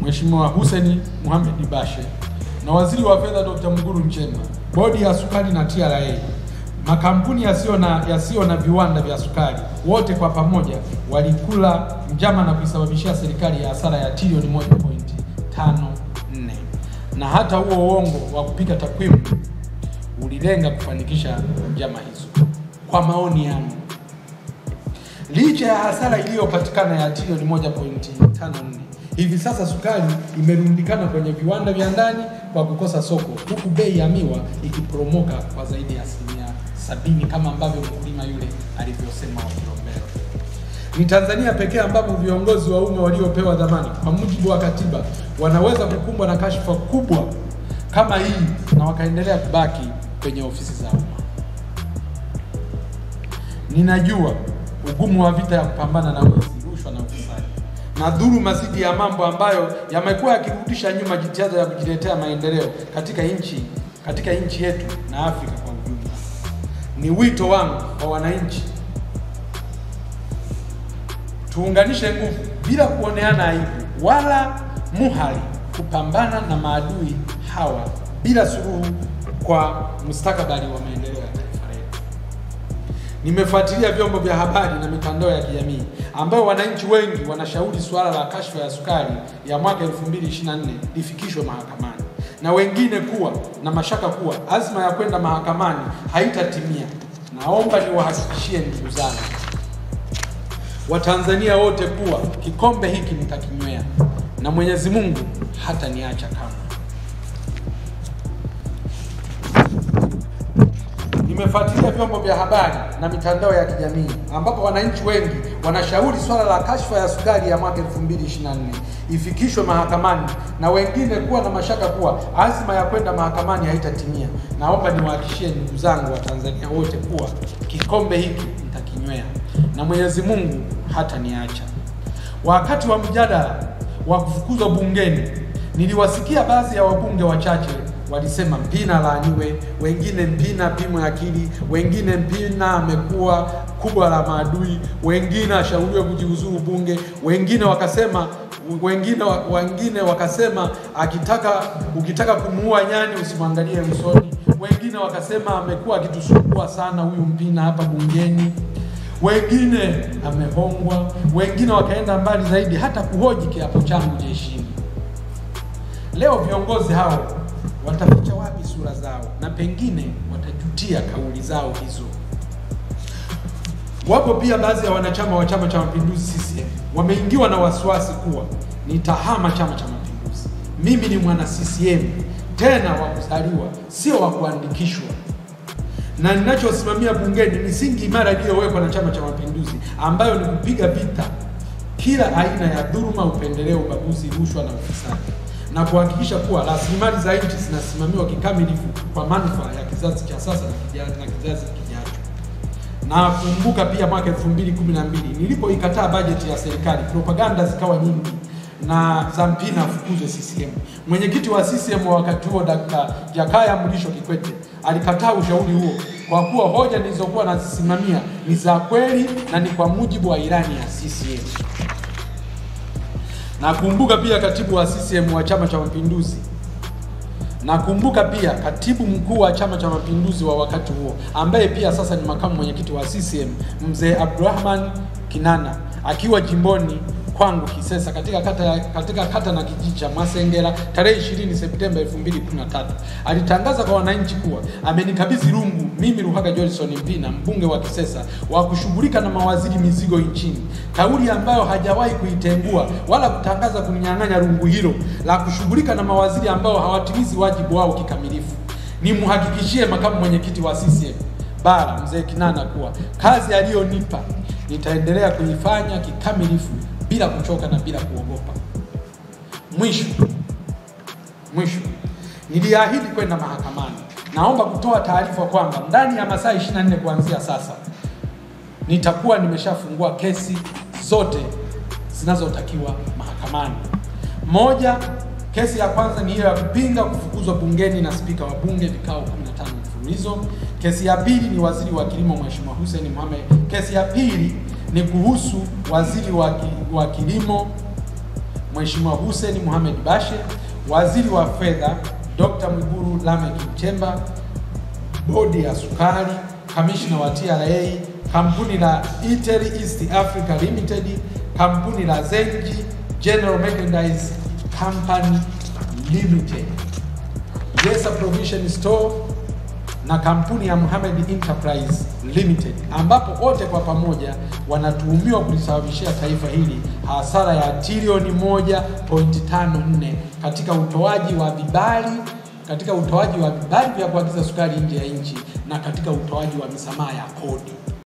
Mheshimiwa Hussein Mohamed Bashe na Waziri wa Fedha Dr. Mwigulu Nchemba, Bodi ya Sukari na TRA, makampuni yasiyo na yasiyo na viwanda vya sukari, wote kwa pamoja walikula njama na kuisababishia serikali ya hasara ya trilioni 1.54 na hata huo uongo wa kupika takwimu ulilenga kufanikisha njama hizo. Kwa maoni yangu, licha ya hasara iliyopatikana ya trilioni 1.54, hivi sasa sukari imerundikana kwenye viwanda vya ndani kwa kukosa soko, huku bei ya miwa ikiporomoka kwa zaidi ya asilimia sabini kama ambavyo mkulima yule alivyosema wa Kilombero. Ni Tanzania pekee ambapo viongozi wa umma waliopewa dhamana kwa mujibu wa katiba wanaweza kukumbwa na kashfa kubwa kama hii na wakaendelea kubaki kwenye ofisi za umma. Ninajua ugumu wa vita ya kupambana na wizi, rushwa na ufisadi na dhuluma dhidi ya mambo ambayo yamekuwa yakirudisha nyuma jitihada ya kujiletea maendeleo katika nchi katika nchi yetu na Afrika kwa ujumla. Ni wito wangu kwa wananchi tuunganishe nguvu bila kuoneana aibu wala muhali kupambana na maadui hawa bila suluhu kwa mustakabali wa maendeleo ya taifa letu. Nimefuatilia vyombo vya habari na mitandao ya kijamii ambayo wananchi wengi wanashauri suala la kashfa ya sukari ya mwaka 2024 lifikishwe mahakamani na wengine kuwa na mashaka kuwa azma ya kwenda mahakamani haitatimia. Naomba niwahakikishie ndugu zangu Watanzania wote kuwa kikombe hiki nitakinywea na Mwenyezi Mungu hata niacha kamwe. Nimefuatilia vyombo vya habari na mitandao ya kijamii ambapo wananchi wengi wanashauri swala la kashfa ya sukari ya mwaka 2024 ifikishwe mahakamani na wengine kuwa na mashaka kuwa azma ya kwenda mahakamani haitatimia. Naomba niwahakikishie ndugu zangu wa Tanzania wote kuwa kikombe hiki nitakinywea na Mwenyezi Mungu hata niacha. Wakati wa mjadala wa kufukuzwa bungeni, niliwasikia baadhi ya wabunge wachache walisema Mpina laaniwe, wengine Mpina pimwe akili, wengine Mpina amekuwa kubwa la maadui, wengine ashauriwe kujiuzuru bunge, wengine wakasema wengine wengine wakasema akitaka ukitaka kumuua nyani usimwangalie usoni, wengine wakasema amekuwa akitusumbua sana huyu Mpina hapa bungeni wengine amehongwa, wengine wakaenda mbali zaidi hata kuhoji kiapo changu jeshini. Leo viongozi hao wataficha wapi sura zao na pengine watajutia kauli zao hizo. Wapo pia baadhi ya wanachama wa Chama cha Mapinduzi CCM wameingiwa na wasiwasi kuwa nitahama Chama cha Mapinduzi. Mimi ni mwana CCM tena wa kuzaliwa, sio wa kuandikishwa na ninachosimamia bungeni misingi imara iliyowekwa na Chama cha Mapinduzi ambayo ni kupiga vita kila aina ya dhuluma, upendeleo, ubaguzi, rushwa na ufisadi na kuhakikisha kuwa rasilimali za nchi zinasimamiwa kikamilifu kwa manufaa ya kizazi cha sasa na kizazi, na kizazi kijacho. Na kumbuka pia mwaka 2012 nilipoikataa bajeti ya serikali, propaganda zikawa nyingi na za Mpina afukuzwe CCM. Mwenyekiti wa CCM wa wakati huo Dr. Jakaya Mrisho Kikwete alikataa ushauri huo kwa kuwa hoja nilizokuwa nazisimamia ni za kweli na ni kwa mujibu wa ilani ya CCM. Nakumbuka pia katibu wa CCM wa Chama cha Mapinduzi Nakumbuka pia katibu mkuu wa Chama cha Mapinduzi wa wakati huo ambaye pia sasa ni makamu mwenyekiti wa CCM mzee Abdurrahman Kinana akiwa jimboni kwangu Kisesa katika kata, katika kata na kijiji cha Masengera tarehe 20 Septemba 2013 alitangaza kwa wananchi kuwa amenikabidhi rungu mimi Ruhaga Johnson Mpina mbunge wa Kisesa wa kushughulika na mawaziri mizigo nchini, kauli ambayo hajawahi kuitengua wala kutangaza kunyang'anya rungu hilo la kushughulika na mawaziri ambao hawatimizi wajibu wao kikamilifu. Nimhakikishie makamu mwenyekiti wa CCM bara mzee Kinana kuwa kazi aliyonipa nitaendelea kuifanya kikamilifu bila kuchoka na bila kuogopa. Mwisho mwisho, niliahidi kwenda mahakamani. Naomba kutoa taarifa kwamba ndani ya masaa 24 kuanzia sasa nitakuwa nimeshafungua kesi zote zinazotakiwa mahakamani. Moja, kesi ya kwanza ni hiyo ya kupinga kufukuzwa bungeni na spika wa bunge vikao 15 mfululizo. Kesi ya pili ni waziri wa kilimo Mheshimiwa Hussein Mohamed. Kesi ya pili ni kuhusu waziri wa, ki, wa kilimo Mheshimiwa Hussein Mohamed Bashe, Waziri wa Fedha Dr. Mwigulu Lameck Nchemba, Bodi ya Sukari, Kamishna wa TRA, kampuni la Itel East Africa Limited, kampuni la Zenji General Merchandise Company Limited, Yesa Provision Store na kampuni ya Mohamed Enterprise Limited ambapo wote kwa pamoja wanatuhumiwa kulisababishia taifa hili hasara ya trilioni 1.54 katika utoaji wa vibali katika utoaji wa vibali vya kuagiza sukari nje ya nchi na katika utoaji wa misamaha ya kodi.